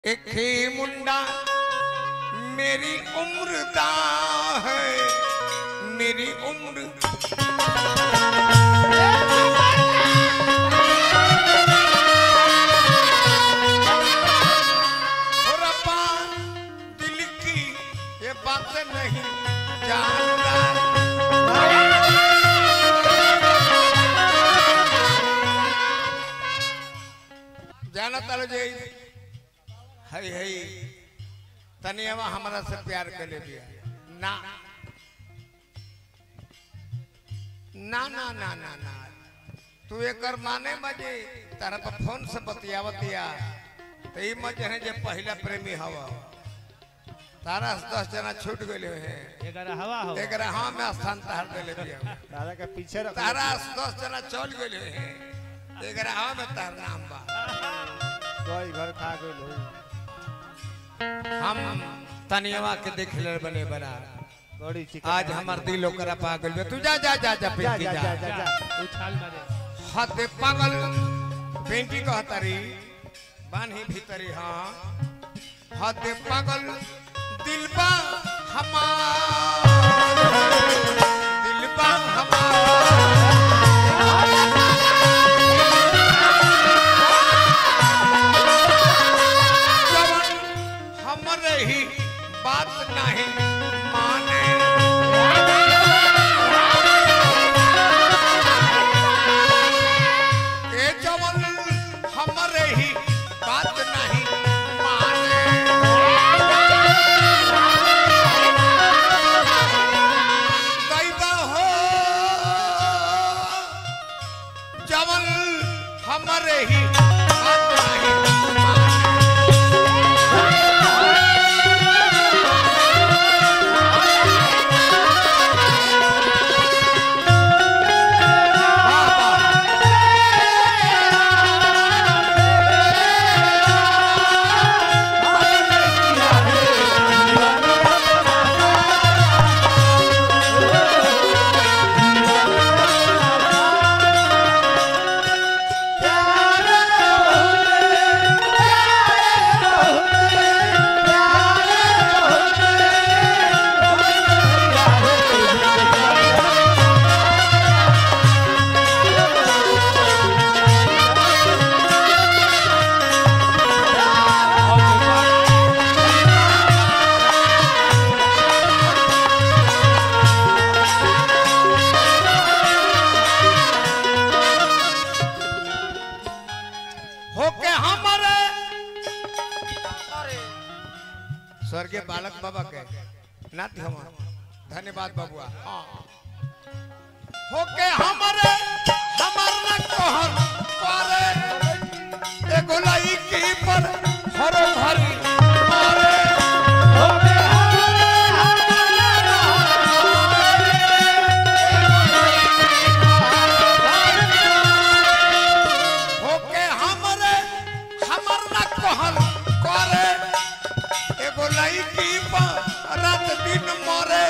एक ही मुंडा मेरी उम्र दा है मेरी उम्र और रब्बा दिल की ये बात नहीं जानता जाना तालो जे हई हई तनियावा हमरा से प्यार कर ले दिया ना ना ना ना ना ना तू एकर माने मजे तारा पर फोन से बतियावतिया तो ई मजे है जे पहला प्रेमी हवा तारा से दस जना छूट गए हैं एकर हवा हो एकरा हाँ में स्थान तार देले दिया दादा के पीछे रख तारा से दस जना चल गए हैं एकरा हाँ में तार नाम बा कोई घर खा गइल हो हम तनियवा के देख ले बने बना बड़ी चिकन आज हमार दिल ओकरा पागल में तू जा जा जा जा जा पिंकी जा जा जा जा जा उछाल मारे हाथ पागल पिंकी कहतरी बान्ही भीतरी हाँ हाथ पागल दिलबा हमार दिलबा हमार जवन हमरे ही बात नहीं माने ए जवन हमरे ही बात नहीं माने दैवा हो जवन हमरे ही बात नहीं माने होके हमारे स्वर्गीय बालक बाबा के नाथ हम धन्यवाद बाबुआ हाँ होके हमारे हमार न कहर करे एगो लईकी पर हरो भरी मारे होके होके हमरे हमर न कहल करे एगो लईकी पर रात दिन मरे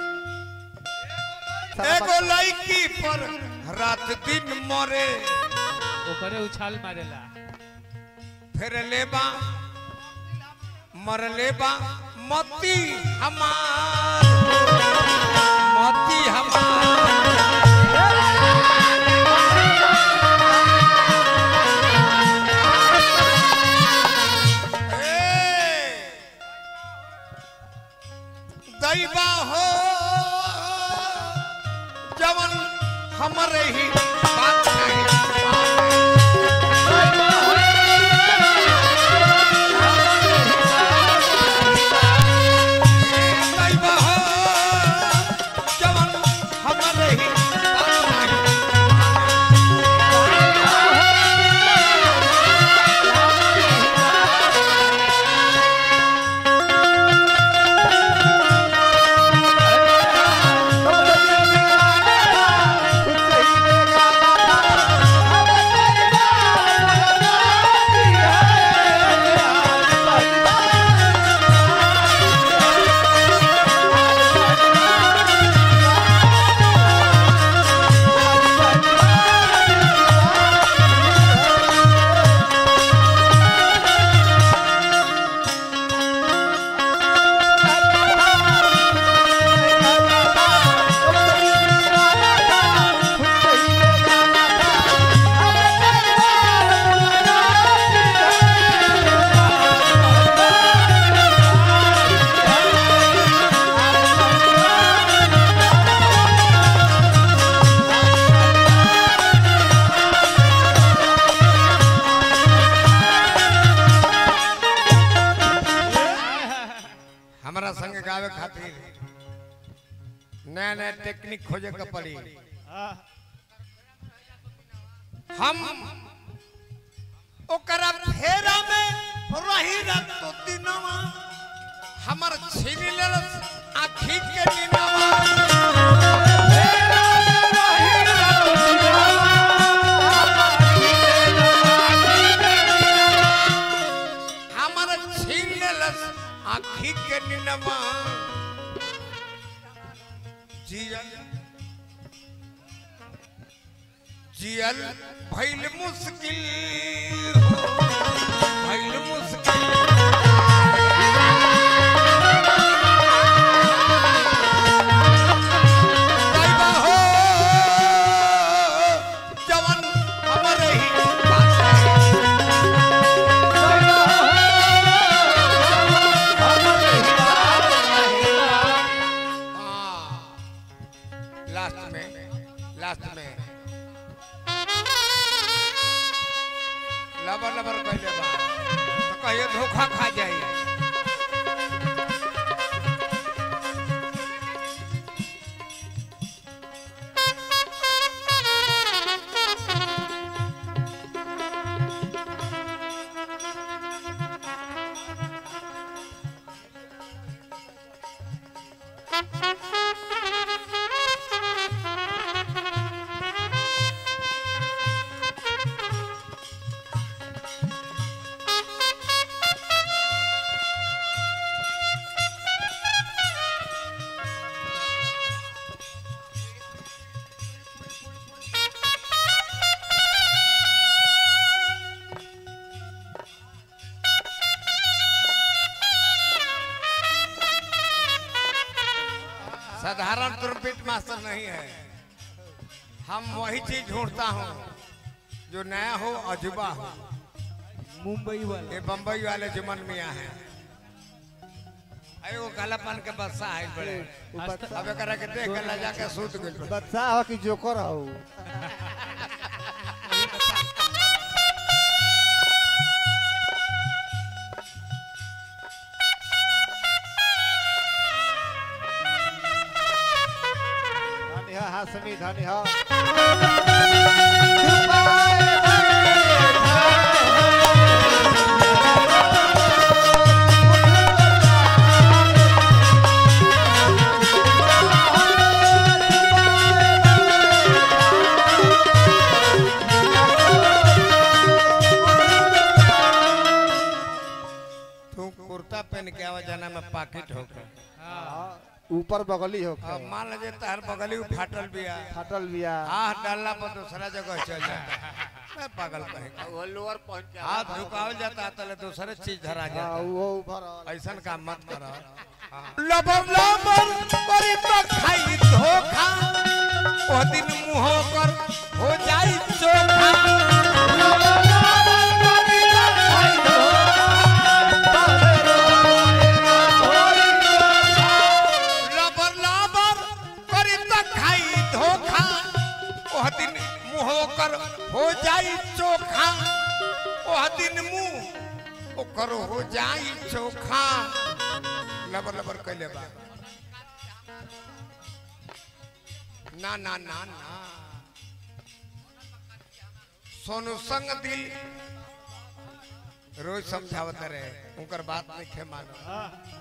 एगो लईकी पर रात दिन मरे ओकरे उछाल मारेला फिर लेबा मर लेबा मती हमार मती हमार ए, दैवा हो जवन हमरे ही बात नहीं माने। दैवा हो जवन हमरे ही बात नहीं माने। खुद से ही लेगा खातिर नया नया टेक्निक खोजे के पड़ी हाँ, हम ओकरा फेरा में रही रत तो दिनवा हमर छीन लेलस आखी के दिनवा फेरा में रही रत तो दिनवा, हमर छीन लेलस आखी के दिनवा जियन जियल भइल मुश्किल हो भइल मुश्किल दैवा हो जवन हमर ही बात है। हाँ, लास्ट में लास्ट में लबर लबर कहले बा तो कहिए धोखा खा जाई साधारण ट्रम्पेट मास्टर नहीं है हम वही चीज ढूंढता हूँ जो नया हो अजूबा हो मुंबई वाला ये बम्बई वाले जुमन मियाँ हैं एगो कालापन के बस्सा है बड़े उ बदशाह- अब एकरा के देख के लजा के सूत गइल बा। बदशाह हो कि जोकर हो धनी हो हासमी धनी हो तू कुर्ता पहन के आवा जाना में पाकिट होकर हाँ, ऊपर बगली हो अब मान लीजिए तार बगली फाटल बिया फाटल बिया हाथ डालना पर दूसरा जगह चल जाता है मैं पागल कहेगा वो लोअर पहुंच जा हाथ झुकावल जाता है तले दूसरे चीज धरा हाँ, जाता वो ऊपर रहल। ऐसा काम मत करो लबर लबर करी तो खाई धोखा ओ दिन मुंह पर हो जाई चोखा लबर लबर करी तो खाई धोखा ओ दिन मुंह कर हो जाई चोखा ओ दिन मुंह ओकर हो जाई चोखा लबर लबर कैले बा ना ना ना ना सोनू संग दिल रोज समझावत रहे उनकर बात नहीं खे मानो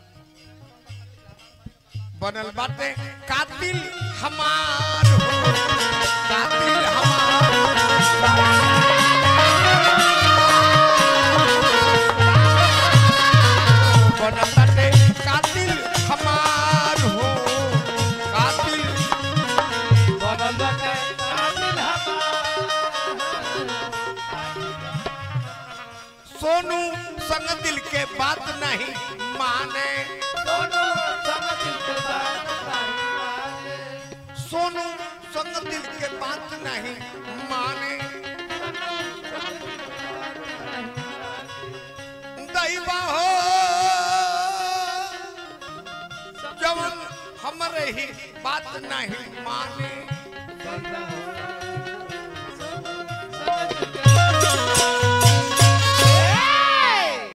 बनल बाटे कातिल हमार हो कातिल हमार बनल बाटे कातिल हमार हो कातिल बनल बाटे कातिल सोनू संग दिल के बात नहीं माने दोनों संग दिल के बात नहीं माने। सोनू संग दिल के बात नहीं माने दैवा हो जवन हमरे ही बात नहीं माने